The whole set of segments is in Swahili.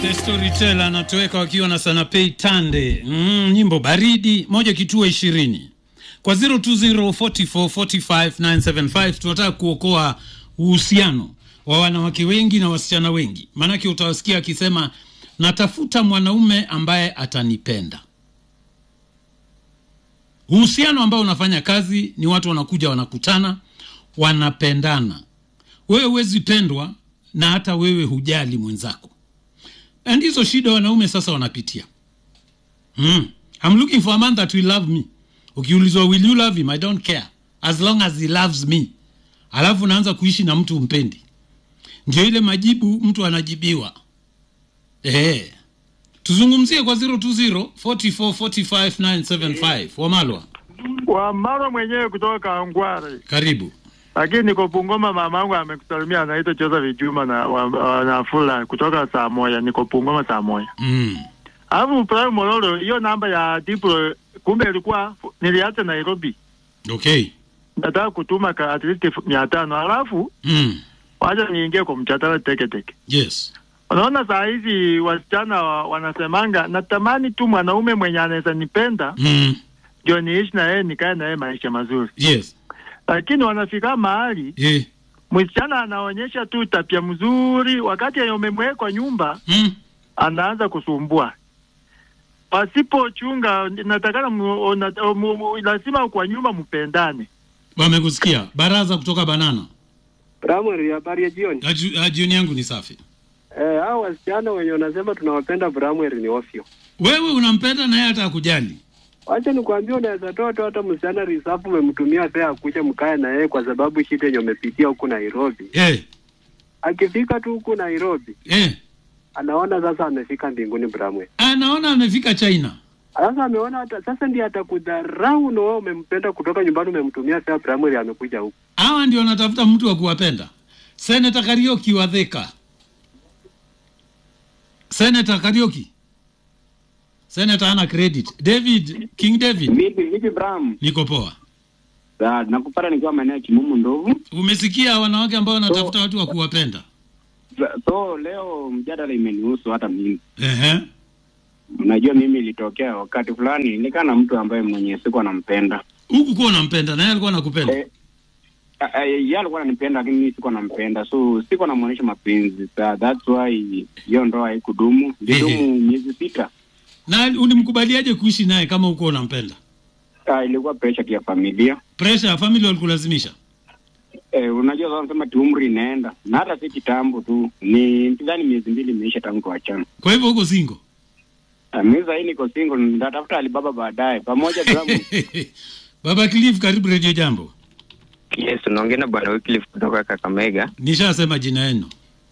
The Storyteller anatoweka wakiwa na Sanapei Tande. Mm, nyimbo baridi moja kituo ishirini kwa 0204445975 tunataka kuokoa uhusiano wa wanawake wengi na wasichana wengi, maanake utawasikia akisema natafuta mwanaume ambaye atanipenda. Uhusiano ambao unafanya kazi ni watu wanakuja, wanakutana, wanapendana. Wewe huwezi pendwa na hata wewe hujali mwenzako, na ndizo shida wanaume sasa wanapitia. Mm. I'm looking for a man that will love me. Ukiulizwa will you love him, I don't care as long as he loves me. Alafu unaanza kuishi na mtu umpendi, ndio ile majibu mtu anajibiwa. Eh, tuzungumzie kwa 020 44 45 975 Wamalwa, Wamara mwenyewe kutoka Ngware, karibu. lakini niko Bungoma. Mamangu amekusalimia, anaitwa Joseph Juma na wa- wa- Nafula kutoka saa moja. Niko Bungoma saa moja. Mm. Alafu Prime Mololo, hiyo namba ya Diplo kumbe ilikuwa niliacha Nairobi, Okay. nataka kutuma ka at least mia tano alafu Mm. wacha niingie kwa mchatara teke teke. Yes. Unaona saa hizi wasichana wa, wanasemanga natamani tu mwanaume mwenye anaweza nipenda Mm. ndio niishi na yeye nikae na yeye maisha mazuri, Yes. lakini wanafika mahali Eh. msichana anaonyesha tu tabia mzuri, wakati yenye umemweka kwa nyumba Mm. anaanza kusumbua. Pasipochunga, natakana mu- ona- mu- mu- lazima kwa nyumba mpendane. Wamekusikia. Baraza kutoka Banana. Primary, habari ya jioni. Aju- ah, Jioni yangu ni safi. Eh, hao wasichana wenye wanasema tunawapenda primary ni ofyo. Wewe unampenda na yeye hata akujali. Wacha nikwambie, unaweza toa tu hata msichana risafu, umemtumia pea akuja mkae na yeye, kwa sababu shida yenye umepitia huku Nairobi. Eh. Akifika tu huku Nairobi, Eh. anaona sasa amefika mbinguni primary. Anaona amefika China. Sasa ameona hata sasa ndiye atakudharau, na wewe umempenda kutoka nyumbani, umemtumia pea primary, amekuja huku. Hawa ndio wanatafuta mtu wa kuwapenda. Senator Karioki wa Thika. Senator Karioki. Senator ana credit. David, King David. Vipi vipi Bram? Niko poa. Sa, nakupata nikiwa maeneo ya Kimumu Ndovu. Umesikia wanawake ambao wanatafuta watu wa kuwapenda. Sa- So leo mjadala imenihusu hata mimi. Ehe. Unajua mimi ilitokea wakati fulani nilikaa na mtu ambaye mwenye siku anampenda. Huku kuwa unampenda na yeye alikuwa anakupenda. Eh, a- a- yeye alikuwa ananipenda lakini mimi sikuwa nampenda. So sikuwa namuonyesha mapenzi. Sa, that's why hiyo ndoa haikudumu. Ilidumu miezi sita. Na ulimkubaliaje kuishi naye kama huko unampenda? Ah, ilikuwa pressure ya familia. Pressure ya family walikulazimisha. Eh, unajua sasa nasema tu umri inaenda. Na hata si kitambo tu. Ni nadhani miezi mbili imeisha tangu tuachane. Kwa hivyo huko single. Ah, Mimi sasa niko single, nitatafuta Alibaba baadaye pamoja Bram. Baba Cliff, karibu Radio Jambo. Yes, unaongea na bwana Wycliffe kutoka Kakamega. Nishasema jina yenu.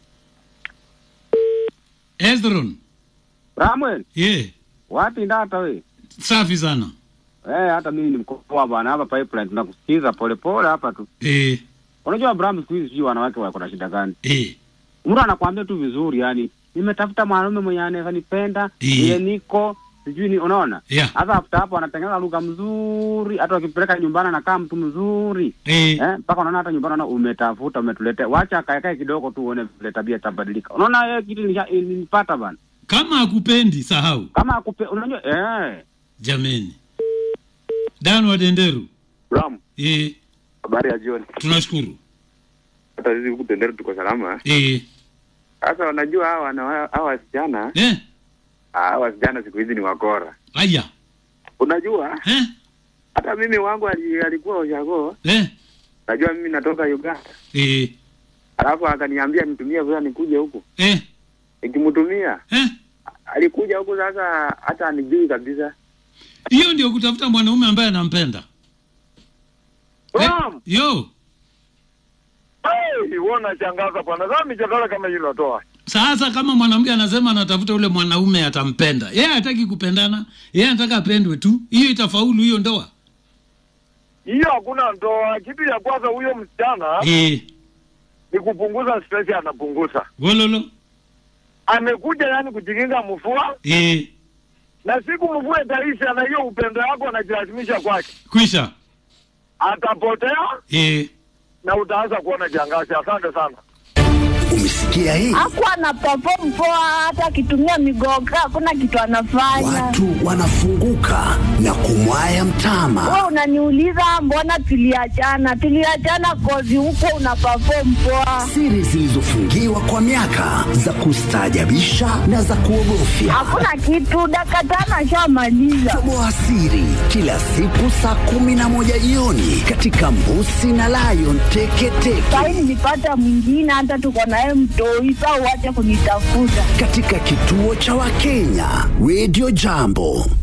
Ezron. Ramwel, Yeah. wapi ndata we? Safi sana. Eh, hata mimi ni mkopoa bwana hapa pipeline tunakusikiza polepole hapa tu. Eh, Unajua Bram siku hizi sijui wanawake wako na shida gani. eh. Mtu anakuambia tu vizuri yani, nimetafuta mwanaume mwenye anaweza nipenda, Eh. ile niko sijui ni unaona? Yeah. Hata after hapo anatengeneza lugha mzuri, hata wakipeleka nyumbani anakaa mtu mzuri. Eh. Eh, mpaka unaona hata nyumbani unaona umetafuta umetuletea. Wacha akaekae kidogo tu uone vile tabia itabadilika. Unaona yeye kitu nisha- ilinipata bana. Kama akupendi sahau. Kama akupe unajua eh Jameni. Dan wa Denderu. Ram, Eh, habari ya jioni. tunashukuru. Hata sisi huku Tendere tuko salama. Eh. Sasa wanajua hawa wana- hawa wasichana, Eh. hawa wasichana siku hizi ni wakora. Aya. Unajua Eh. hata mimi wangu ali, alikuwa Oshago, Eh. najua mimi natoka Uganda, Eh. alafu akaniambia nitumie vile nikuje huku, Eh. nikimtumia Eh. alikuja huku, sasa hata anijui kabisa. Hiyo ndio kutafuta mwanaume ambaye anampenda. Eh. Ram, Yo. hey, wewe unashangaza bwana. Sasa mijadala kama hiyo unatoa. Sasa kama mwanamke anasema anatafuta ule mwanaume atampenda, yeye hataki kupendana, yeye anataka apendwe tu, hiyo itafaulu hiyo ndoa? Hiyo hakuna ndoa. Kitu ya kwanza huyo msichana Eh, ni kupunguza stress, anapunguza. gololo. Amekuja yani kujikinga mvua, Eh, na siku mvua itaisha na hiyo upendo wako anajilazimisha kwake, kwisha. atapotea Eh, na utaanza kuona kiangazi. Asante sana. Umesikia Umesikia hii? Hakuwa ana perform poa, hata akitumia migoga hakuna kitu anafanya. Watu wanafunguka na kumwaya mtama. Wewe unaniuliza mbona tuliachana? Tuliachana kozi huko una perform poa. Siri zilizofungiwa kwa miaka za kustaajabisha na za kuogofya. Hakuna kitu, dakika tano ashamaliza. Toboa siri kila siku saa kumi na moja jioni katika Mbusi na Lion Teketeke Sahi nilipata mwingine, hata tuko naye mtoi, saa uache kunitafuta. katika kituo cha Wakenya Radio Jambo.